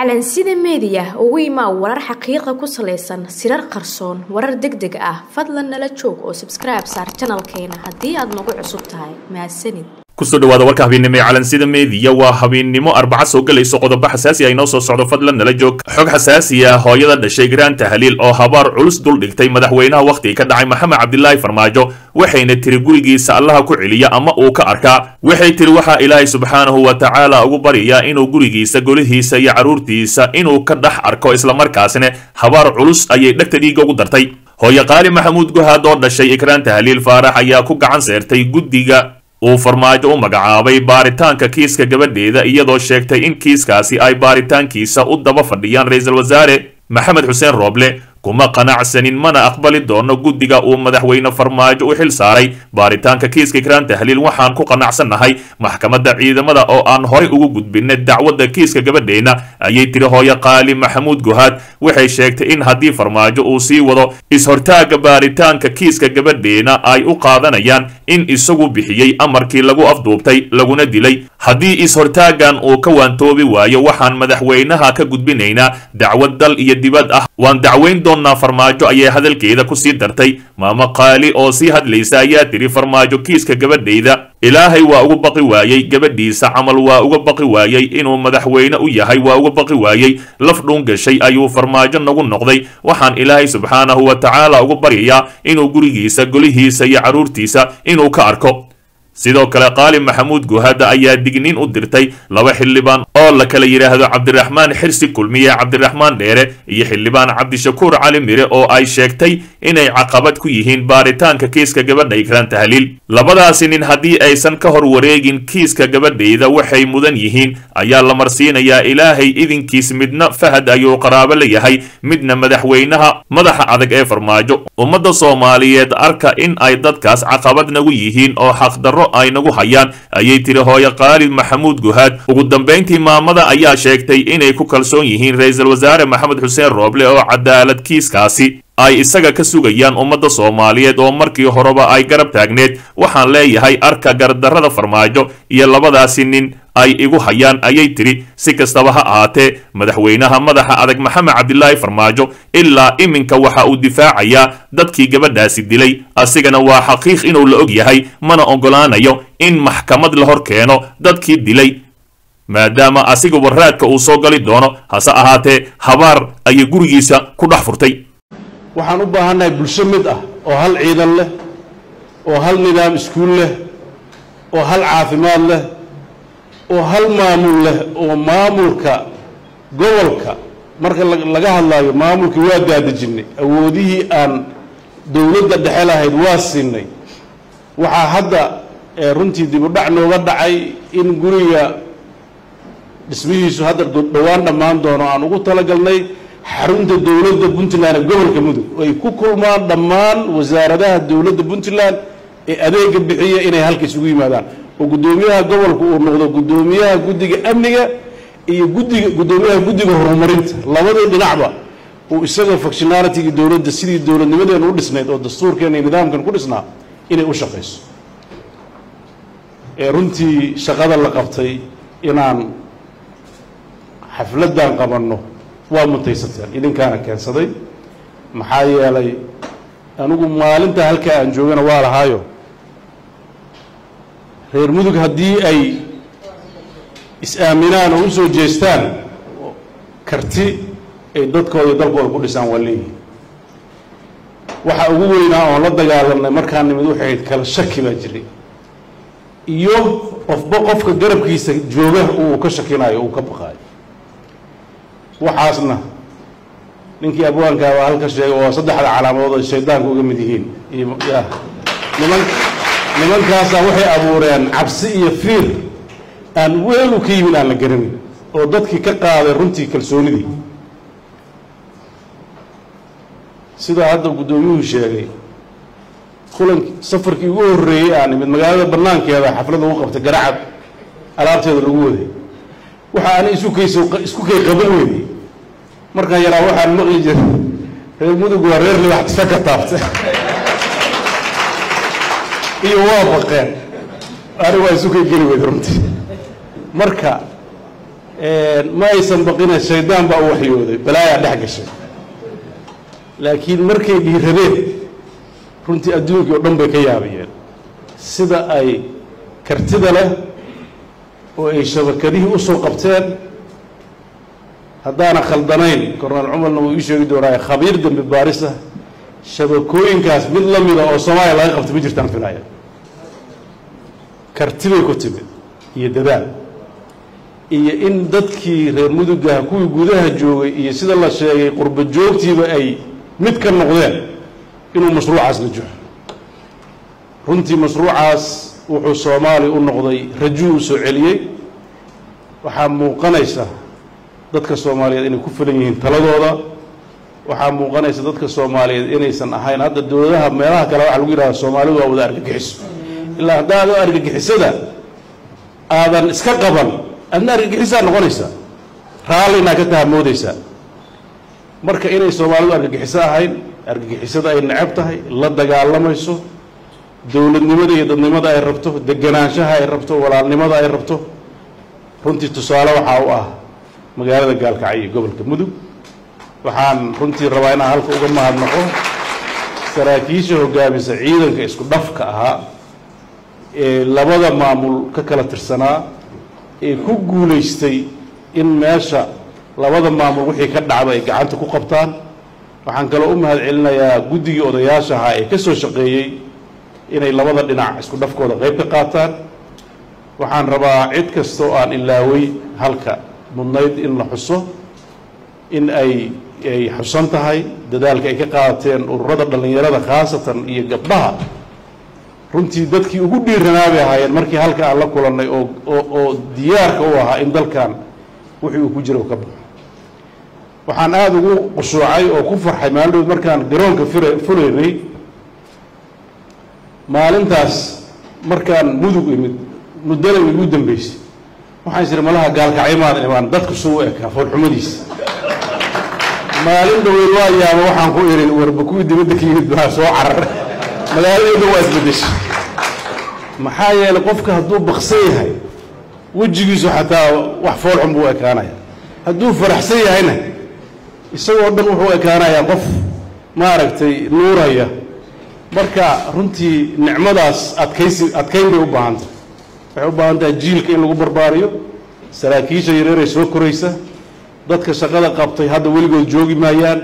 calansida meediya ugu imaa warar xaqiiqa ku salaysan sirar qarsoon warar deg deg ah fadlan nala joog oo sabskribe saar janalkeena haddii aad nagu cusub tahay mahadsanid kusoo dhawaada warka habeennimo ee calansida meediya waa habeennimo arbaca soo gelayso qodobo xasaasi ah inoo soo socdo fadlan nala joog xog xasaasi ah hooyada dhashay graan tahliil oo habaar culus dul dhigtay madaxweynaha wakhtiga ka dhacay maxamed cabdilaahi farmaajo waxayna tiri gurigiisa allaha ku celiya ama uu ka arkaa waxay tiri waxaa ilaahay subxaanahu wa tacaala ugu baryayaa inuu gurigiisa golihiisa iyo carruurtiisa inuu ka dhex arko islamarkaasina habaar culus ayay dhegta dhiigga ugu dartay hooye qaali maxamuud guhaad oo dhashay ikraan tahliil faarax ayaa ku gacan seertay guddiga uu farmaajo u magacaabay baaritaanka kiiska gabadheeda iyadoo sheegtay in kiiskaasi ay baaritaankiisa u daba fadhiyaan ra-iisul wasaare maxamed xuseen rooble kuma qanacsanin mana aqbali doono guddiga uu madaxweyne farmaajo u xil saaray baaritaanka kiiska ikraan tahliil waxaan ku qanacsannahay maxkamadda ciidamada oo aan horay ugu gudbinay dacwadda kiiska gabadheena ayay tiri hooye qaali maxamuud guhaad waxay sheegtay in haddii farmaajo uu sii wado is-hortaagga baaritaanka kiiska gabadheena ay u qaadanayaan in isagu bixiyey amarkii lagu afduubtay laguna dilay haddii is-hortaaggan uu ka waantoobi waayo waxaan madaxweynaha ka gudbinaynaa dacwad dal iyo dibad ah waan dacweyn doonnaa farmaajo ayay hadalkeeda ku sii dartay maamo qaali oo sii hadlaysa ayaa tiri farmaajo kiiska gabadhayda ilaahay waa uga baqi waayey gabadhiisa camal waa uga baqi waayey inuu madaxweyne u yahay waa uga baqi waayey laf dhuun gashay ayuu farmaajo nagu noqday waxaan ilaahay subxaanahu wa tacaala ugu baryayaa inuu gurigiisa golihiisa iyo carruurtiisa inuu ka arko sidoo kale qaali maxamuud guhada ayaa digniin u dirtay laba xildhibaan oo la kala yidhaahdo cabdiraxmaan xirsi kulmiye cabdiraxmaan dheere iyo xildhibaan cabdishakuur cali mire oo ay sheegtay inay caqabad ku yihiin baaritaanka kiiska gabadha ikraan tahliil labadaasi nin haddii aysan ka hor wareegin kiiska gabadhayda waxay mudan yihiin ayaa la marsiinayaa ilaahay idinkiis midna fahad ayuu qaraabo la yahay midna madaxweynaha madaxa adag ee farmaajo ummadda soomaaliyeed arka in ay dadkaas caqabad nagu yihiin oo xaqdarro ay nagu hayaan ayay tiri hooye qaali maxamuud guhaad ugu dambayntii maamada ayaa sheegtay inay ku kalsoon yihiin ra-iisul wasaare maxamed xuseen rooble oo cadaalad kiiskaasi ay isaga ka sugayaan ummadda soomaaliyeed oo markii horeba ay garab taagneed waxaan leeyahay arka gardarrada farmaajo iyo labadaasi nin ay igu hayaan ayay tiri si kastaba ha ahaatee madaxweynaha madaxa adag maxamed cabdilaahi farmaajo ilaa iminka waxa uu difaacayaa dadkii gabadhaasi dilay asigana waa xaqiiq inuu la og yahay mana oggolaanayo in maxkamad la hor keeno dadkii dilay maadaama asiguba raadka uu soo gali doono hase ahaatee habaar ayay gurigiisa ku dhex furtay waxaan u baahannahay bulsho mid ah oo hal ciidan leh oo hal nidaam iskuul leh oo hal caafimaad leh oo hal maamul leh oo maamulka gobolka marka laga hadlaayo maamulkii waa daadajinnay awoodihii aan dowladda dhexe lahayd waa siinay waxaa hadda runtii dib u dhac nooga dhacay in guriga dhismihiisu hadda dhowaan dhammaan doono aan ugu talagalnay xarunta dowladda puntland ee gobolka mudug ay ku kulmaan dhammaan wasaaradaha dowladda puntland ee adeega bixiya inay halka isugu yimaadaan oo guddoomiyaha gobolka uu noqdo guddoomiyaha guddiga amniga iyo guddiga guddoomiyaha guddiga horumarinta labadii dhinacba uu isaga functionalityga dowladda sidii dowladnimadeenu u dhisnayd oo dastuurkeena iyo nidaamkan ku dhisnaa inay u shaqayso ee runtii shaqada la qabtay inaan xafladdan qabanno waa mutaysateen idinkaana keensaday maxaa yeelay anigu maalinta halkaa aan joogana waa lahaayo reer mudug haddii ay is-aaminaan oo u soo jeestaan karti ay dadkooda dalkooda ku dhisaan waa leeyihin waxa ugu weynaa oon la dagaalamnay markaan nimid waxay ahayd kala shaki baa jiray iyo qofba qofka garabkiisa jooga uu ka shakinayo uu ka baqaayo waxaasna ninkii abwaankaa baa halka sheegay oo saddexda calaamadood ay shaydaanka uga mid yihiin niman nimankaasaa waxay abuureen cabsi iyo fiir aan weelu ka yimid aan la garanin oo dadkii ka qaaday runtii kalsoonidii sidaa hadda guddoomiyuhu sheegay kulan safarkii ugu horreeyey aan imid magaalada bannaankeeda xaflad lagu qabtay garacad alaabteeda lagu waday waxa ana isu kayso isku kay qaban weydey markaan yaraa waxaan maqli jiray reer mudug waa reer libax tifa ka taabta iyo waa baqeen ani waa isu kay geli weyda runtii marka ma aysan baqina shaydaan baa u waxyooday balaayaa dhex gashay laakiin markay dhiiradeen runtii adduunkii oo dhan bay ka yaabayeen sida ay kartida leh oo ay shabakadihii usoo qabteen haddaana khaldanayn korneel cumarna wuu ii sheegi doonaaye khabiir dembi baaris ah shabakooyinkaas mid la mida oo soomaaliya laga qabta ma jirtaan filaya kartibay ku timid iyo dadaal iyo in dadkii reer mudugaha kuwii gudaha joogay iyo sida la sheegay qurba joogtiiba ay mid ka noqdeen inuu mashruucaas la joxo runtii mashruucaas wuxuu soomaaliya u noqday rajuu u soo celiyey waxaa muuqanaysa dadka soomaaliyeed inay ku filan yihiin taladooda waxaa muuqanaysa dadka soomaaliyeed inaysan ahayn hadda dowladaha meelaha kale waxaa lagu yidhahda soomaalidu waa wada argagixiso ilaa haddaad oo argagixisada aadan iska qaban adna argagixisaa noqonaysaa raallinaa ka tahamoodaysaa marka inay soomaalidu argagixiso ahayn argagixisada ay necab tahay la dagaalamayso dowladnimada iyo dadnimada ay rabto deganaanshaha ay rabto walaalnimada ay rabto runtii tusaale waxaa u ah magaalada gaalkacyo iyo gobolka mudug waxaan runtii rabaa inaan halka uga mahadnaqo saraakiisha hogaamisa ciidanka isku dhafka ahaa ee labada maamul ka kala tirsanaa ee ku guulaystay in meesha labada maamul wixii ka dhacda ay gacanta ku qabtaan waxaan kaloo u mahad celinayaa guddigii odayaasha ahaa ee ka soo shaqeeyey inay labada dhinac isku dhafkooda qayb ka qaataan waxaan rabaa cid kasta oo aan ilaaway halka mudnayd in la xuso in ay ay xusan tahay dadaalka ay ka qaadateen ururada dhallinyarada khaasatan iyo gabdhaha runtii dadkii ugu dhiiranaa bay ahaayeen markii halka aan la kulannay oo oo oo diyaarka u ahaa in dalkan wixii uu ku jira u ka baxo waxaan aada ugu qushuucay oo ku farxay maalin markaan garoonka fira fulaynay maalintaas markaan mudug imid muddana igu dambeysay waxaan isiri malaha gaalkacyo maadan imaan dadku suu u ekaa foolxumadiisa maalin dhaweyd waa yaaba waxaan ku ihi warba kuwii dibadda ka yimid baa soo carar magaaladeeda waa isbedeshay maxaa yeelay qofka hadduu baksan yahay wejigiisu xataa wax foolxun buu ekaanaya hadduu faraxsan yahayna isagoo dhan wuxuu ekaanayaa qof maaragtay nuuraya marka runtii nicmadaas adkaysi adkayn bay u baahan tahay waxay u baahan tahay jiilka in lagu barbaariyo saraakiisha yareeray soo koraysa dadka shaqada qabtay hadda weligood joogi maayaan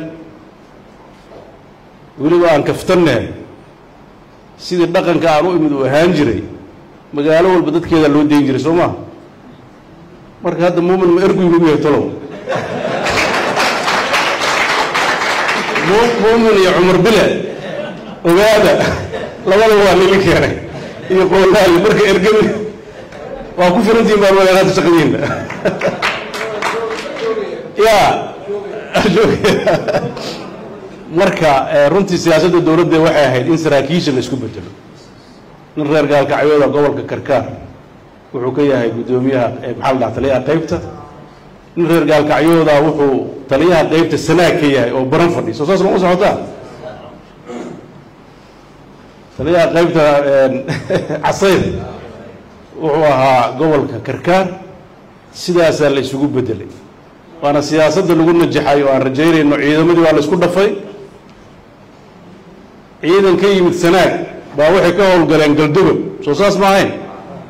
weliba aan kaftanne sidii dhaqanka aan u imid uu ahaan jiray magaalo walba dadkeedaa loo dayn jiray soo maha marka hadda muumin ma ergu inagu yahay talow muumin iyo cumar bile ogaada labadaba waa nili keenay iyo qoolaali marka ergami waa ku filantihin baan walaalaada shaqadiinna ya marka runtii siyaasadda dowladda waxay ahayd in saraakiisha la isku bedelo nin reer gaalkacyooda gobolka karkaar wuxuu ka yahay guddoomiyaha maxaa la dhaha taliyaha qaybta nin reer gaalkacyooda wuxuu taliyaha qaybta sanaag ka yahay oo baran fadhi soo saas ma u socotaa taliyaha qaybta casayr wuxuu ahaa gobolka karkaar sidaasaa la isugu bedelay waana siyaasadda lagu najaxay oo aan rajaynayno ciidamadii waa la isku dhafay ciidan ka yimid sanaag baa waxay ka howlgaleen galdogob soo saas ma ahayn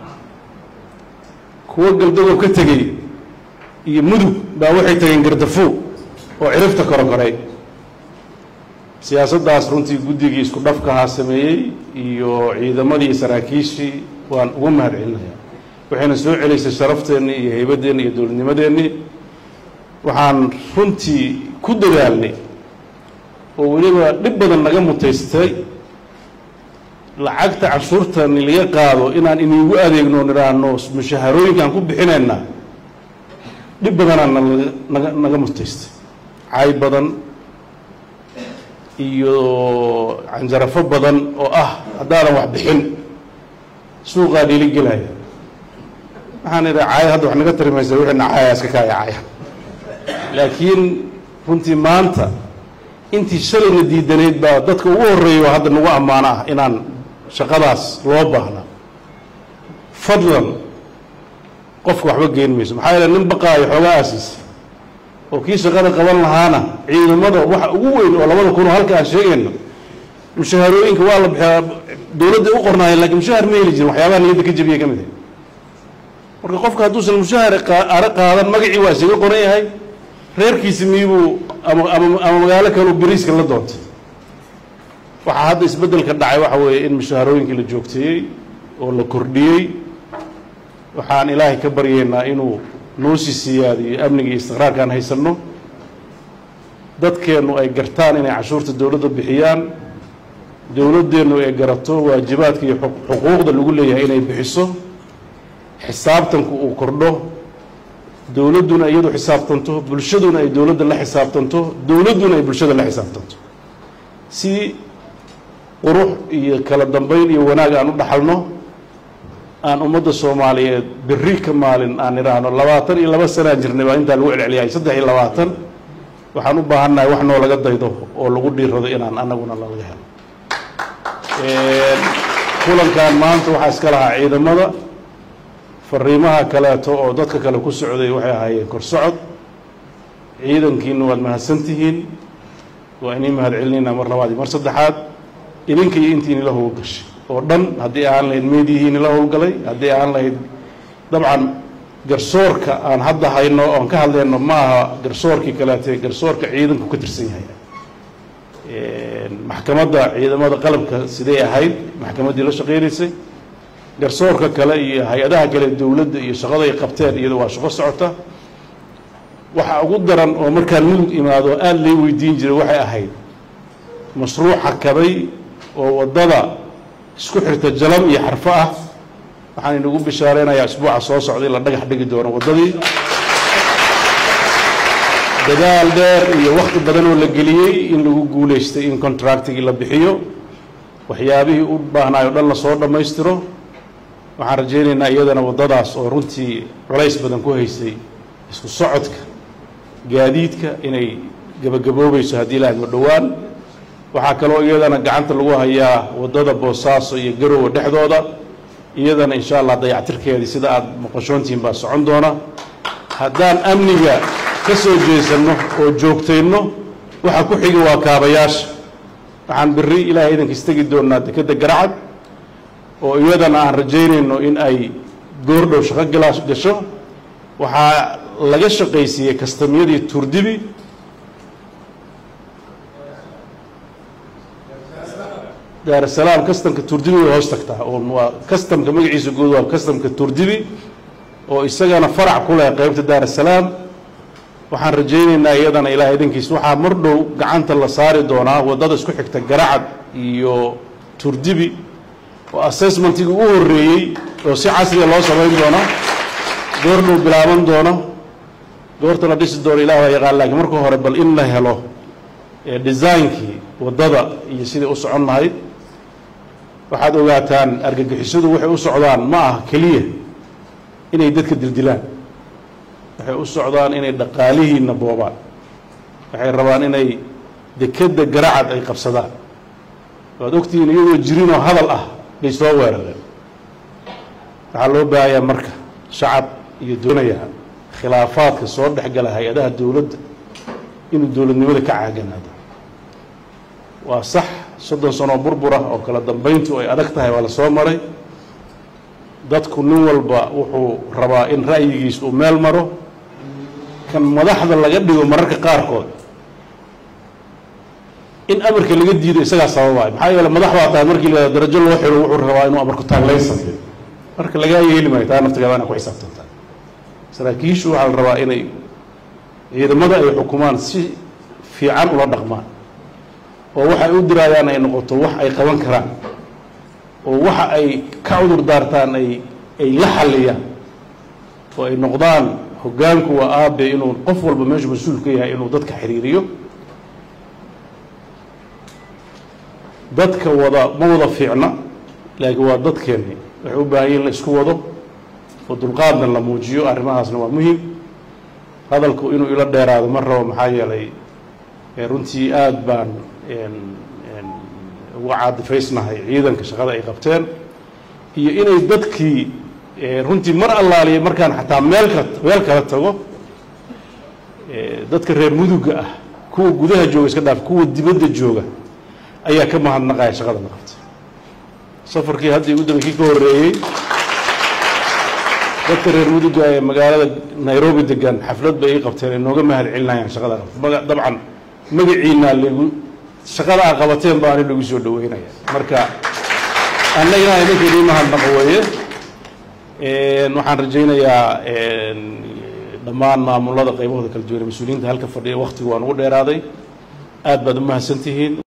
kuwo galdogob ka tegey iyo mudug baa waxay tageen gardafuug oo cirifta korokoray siyaasaddaas runtii guddigii isku dhafkahaa sameeyey iyo ciidamadii saraakiishii waan uga mahad celinayaa waxayna soo celisay sharafteenni iyo haybaddeenni iyo dowladnimadeennii waxaan runtii ku dadaalnay oo weliba dhib badan naga mutaystay lacagta canshuurtani laga qaado inaan iniigu adeegno nidhaahno mushaharooyinkaan ku bixinaynaa dhib badanaa naga naga mutaystay cay badan iyo canjarafo badan oo ah haddaadan wax bixin suuqaa dhiili gelaya waxaan idha caaya hadda wax naga tarimaysa wixina caaya iska kaaya caaya laakiin runtii maanta intii shalayna diidanayd baa dadka ugu horreeya oo hadda nagu ammaano ah inaan shaqadaas loo baahna fadlan qofka waxba geen mayso maxaa yeele nin baqaayo xoogaa aasiisa oo kii shaqada qaban lahaana ciidamada waxa ugu weyn oo labada kun oo halka aan sheegayno mushaharooyinka waa la bixiyaa dowladday u qornaayeen lakiin mushahar ma heli jirin waxyaabaha niyadda ka jabiya ka mid ah marka qofka hadduusan mushahar ara qaadan magacii waa isaga qoran yahay reerkiisi miyibuu ama ama ama magaalo kaleu beriiska la doontay waxaa hadda isbeddelka dhacay waxa weeye in mushaharooyinkii la joogteeyey oo la kordhiyey waxaan ilaahay ka baryaynaa inuu noo sii siyaadiyo amniga iyo istiqraarka aan haysanno dadkeennu ay gartaan inay cashuurta dowladda bixiyaan dowladdeennu ay garato waajibaadka iyo xuquuqda lagu leeyahay inay bixiso xisaabtanku uu kordho dowladduna iyadu xisaabtanto bulshaduna ay dowladda la xisaabtanto dowladduna ay bulshada la xisaabtanto si qurux iyo kala dambayn iyo wanaag aan u dhaxalno aan ummadda soomaaliyeed berri ka maalin aan idhaahno labaatan iyo laba sanaan jirnay baa intaa lagu celceliyay saddex iyo labaatan waxaan u baahannahay wax noo laga daydo oo lagu dhiirado inaan annaguna lalaga helo kulankan maanta waxaa iska lahaa ciidamada fariimaha kaleeto oo dadka kale ku socday waxay ahaayeen kor socod ciidankiina waad mahadsantihiin waa inii mahad celinaynaa mar labaad iyo mar saddexaad idinka iyo intii inila howlgashay oo dhan haddii aan lahayd meediyihii inila howlgalay haddii aan lahayd dabcan garsoorka aan hadda hayno oon ka hadlayno ma aha garsoorkii kaleete garsoorka ciidanku ka tirsan yahay maxkamadda ciidamada qalabka siday ahayd maxkamaddii la shaqeynaysay garsoorka kale iyo hay-adaha kale dowladda iyo shaqada ay qabteen iyado waa shaqo socota waxa ugu daran oo markaan mudug imaado aada lay weydiin jiray waxay ahayd mashruuca kabay oo waddada isku xirta jalam iyo xarfo ah waxaan inagu bishaareynayaa isbuuca soo socda in la dhagax dhigi doono waddadii dadaal dheer iyo wakti badan oo la geliyey in lagu guulaystay in contractigii la bixiyo waxyaabihii u baahnaay o dhan lasoo dhammaystiro waxaan rajaynaynaa iyadana waddadaas oo runtii culays badan ku haysay isku socodka gaadiidka inay gebagaboobayso haddii ilaah ma dhowaan waxaa kaloo iyadana gacanta lagu hayaa waddada boosaaso iyo garowe dhexdooda iyadana insha allah dayactirkeedii sida aada maqashoontihiin baa socon doona haddaan amniga ka soo jeesanno oo joogtayno waxa ku xiga waa kaabayaasha waxaan berri ilaahay idankiis tegi doonaa dekedda garacad oo iyadana aan rajaynayno in ay goordhow shaqo galaash gasho waxaa laga shaqaysiiyey kastamyadii turdibi daarasalaam kastamka turdibi way hoos tagtaa oo waa kastamka magaciisa guud waa kastamka turdibi oo isagana farac ku leh qeybta daarasalaam waxaan rajaynaynaa iyadana ilaah idankiis waxaa mar dhow gacanta la saari doonaa waddada isku xigta garacad iyo turdibi oo assessmentigii u horreeyey oo si casriga loo samayn doono goor dhow bilaaban doono goorta la dhisi doono ilah waa yaqaan laakiin marka hore bal in la helo designkii waddada iyo sidai u socon lahayd waxaad ogaataan argagixisadu waxay u socdaan ma aha keliya inay dadka dildilaan waxay u socdaan inay dhaqaalihiina boobaan waxay rabaan inay dekedda garacad ay qabsadaan waad ogtihiin iyagoo jirinoo hadal ah bay soo weerareen waxaa loo baahayaa marka shacab iyo doonaya khilaafaadka soo dhexgala hay-adaha dowladda inuu dowladnimada ka caaganaado waa sax soddon sanoo burbura oo kala dambayntu ay adag tahay waa la soo maray dadku nin walba wuxuu rabaa in ra'yigiis uu meel maro kan madaxda laga dhigo mararka qaarkood in amarka laga diido isagaa sababaayo maxaa yeele madax baa tahay markii la darajo loo xiro wuxuu rabaa inuu amarku taaglayn sameeyo marka lagaa yeeli maayo taa naftigeeda inaa ku xisaabtantaa saraakiishu waxaa la rabaa inay ciidamada ay xukumaan si fiican ula dhaqmaan oo waxay u diraayaan ay noqoto wax ay qaban karaan oo waxa ay ka cudur daartaan ay ay la xalliyaan oo ay noqdaan hoggaanku waa aabe inuu qof walba meeshu mas-uul ka yahay inuu dadka xiriiriyo dadka wada ma wada fiicna laakiin waa dadkeenni waxay u baahan yihin la isku wado oo dulqaadna la muujiyo arrimahaasna waa muhim hadalku inuu ila dheeraado ma rabo maxaa yeelay runtii aada baan uga caadifaysnahay ciidanka shaqada ay qabteen iyo inay dadkii runtii mar allaaliya markaan xataa meel ka meel kala tago dadka reer muduga ah kuwa gudaha jooga iska dhaaf kuwa dibadda jooga ayaa ka mahadnaqaya shaqada la qabtay safarkii hadda igu dambeykii ka horreeyey dadka reer muduga ee magaalada nairobi degan xaflad bay ii qabteen ay nooga mahad celinayaan shaqada qabtay maga dabcan magaciinaa lagu shaqada a qabateen baa ani lagu soo dhaweynaya marka annagana idinka idii mahadnaqo weeye waxaan rajaynayaa dhammaan maamulada qaybahooda kala duwan ee mas-uuliyiinta halka fadhiya waktigu waan ugu dheeraaday aad baad u mahadsantihiin